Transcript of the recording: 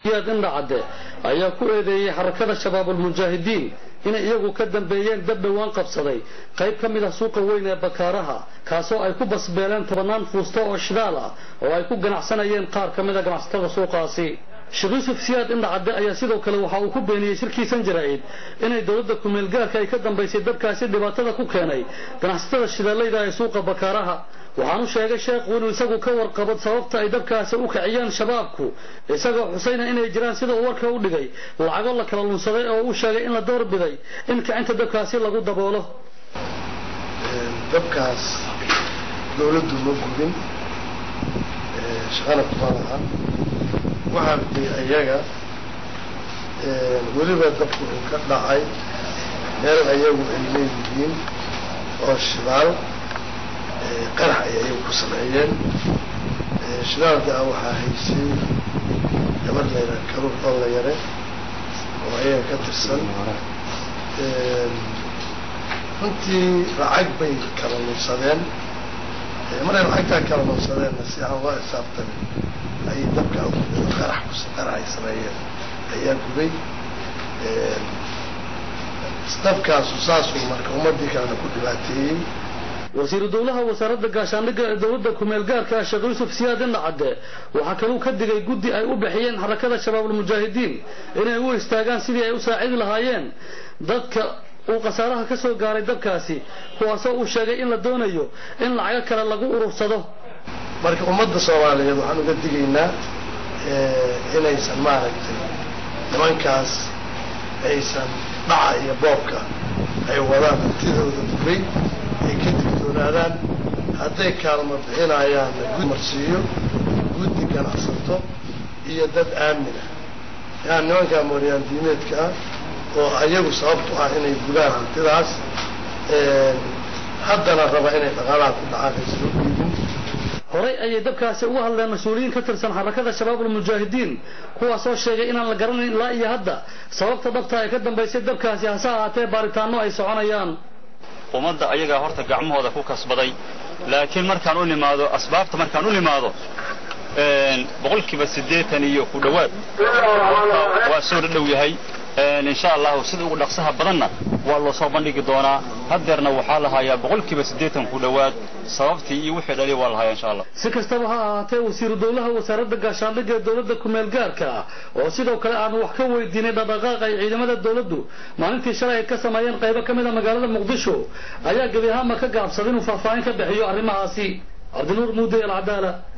yaad indhacadde ayaa ku eedeeyey xarakada shabaabulmujaahidiin inay iyagu ka dambeeyeen dab dhowaan qabsaday qayb ka mid ah suuqa weyn ee bakaaraha kaasoo ay ku basbeeleen tobannaan fuusto oo shidaal ah oo ay ku ganacsanayeen qaar ka mid a ganacsatada suuqaasi sheekh yuusuf siyaad indhacadde ayaa sidoo kale waxa uu ku beeniyey shirkiisan jaraa'id inay dowladda kumeelgaarka ay ka dambaysay dabkaasi dhibaatada ku keenay ganacsatada shidaallayda ee suuqa bakaaraha waxaanu sheegay sheekhu inuu isagu ka warqabo sababta ay dabkaasi u kiciyeen shabaabku isagoo xusayna inay jiraan sida uu warka u dhigay lacago la kala lunsaday oo uu sheegay in la doorbiday in kicinta dabkaasi lagu daboolo dabkaas dowladdu ma gubin shaqana kuma laha waxaa dee iyaga weliba dabku uu ka dhacay meel ayagu ay leeyihiin oo shidaal qarax ay ayagu ku sameeyeen shidaalka ah waxaa haysay gabar layra karuur oo la yare oo ayaga ka tirsan runtii lacag bay kala lunsadeen maray lacagtaa kala lunsadeenna si aan loo xisaabtamin ayay dabka qarax qarax ay sameeyeen ayaa gubay dabkaasu saasuu marka ummadii kalena ku dhibaateeyey wasiiru dowlaha wasaaradda gaashaandhigga ee dowladda kumeel gaarka ah sheekh yuusuf siyaad indhacadde waxaa kaluu ka digay guddi ay u bixiyeen xarakada shabaabulmujaahidiin inay u istaagaan sidii ay u saacidi lahaayeen dadka uu khasaaraha ka soo gaaray dabkaasi kuwaasoo uu sheegay in la doonayo in lacago kale lagu urursado marka ummadda soomaaliyeed waxaan uga digaynaa inaysan maaragtay nimankaas aysan dhaca iyo boobka ay wadaan hantidooda dubay ay ka digtoonaadaan hadday kaalmo bixinayaanna gud marsiiyo guddi ganacsato iyo dad aamina yani nimankaa mooryaan diimeedka ah oo ayagu sababtu ah inay gudaan hantidaas haddana raba inay dhaqaalaha ku dhacaan ay soo dhiibin horay ayay dabkaasi uga hadleen mas-uuliyiin ka tirsan xarakada shabaabulmujaahidiin kuwaasoo sheegay inaan la garanayn ilaa iyo hadda sababta dhabta ay ka dambaysay dabkaasi hase ahaatee baaritaano ay soconayaan ummadda ayagaa horta gacmahooda ku kasbaday laakiin markaan u nimaado asbaabta markaan u nimaado boqolkiiba siddeetan iyo ku dhowaad waa soo dhadhow yahay insha allahu sida ugu dhaqsaha badanna waa loo soo bandhigi doonaa haddeerna waxaa la hayaa boqolkiiba siddeetan ku dhowaad sababtii iyo wixii dhaliya waa la hayaa insha allah si kastaba ha ahaatee wasiiru dowlaha wasaaradda gaashaandhigga ee dowladda kumeel gaarka ah oo sidoo kale aanu wax ka weydiinay dhaqdhaqaaqa ay ciidamada dowladdu maalintii shalay ay ka sameeyeen qaybo ka mid a magaalada muqdisho ayaa gebi ahaanba ka gaabsaday inuu faahfaahin ka bixiyo arrimahaasi cabdinuur muude alcadaala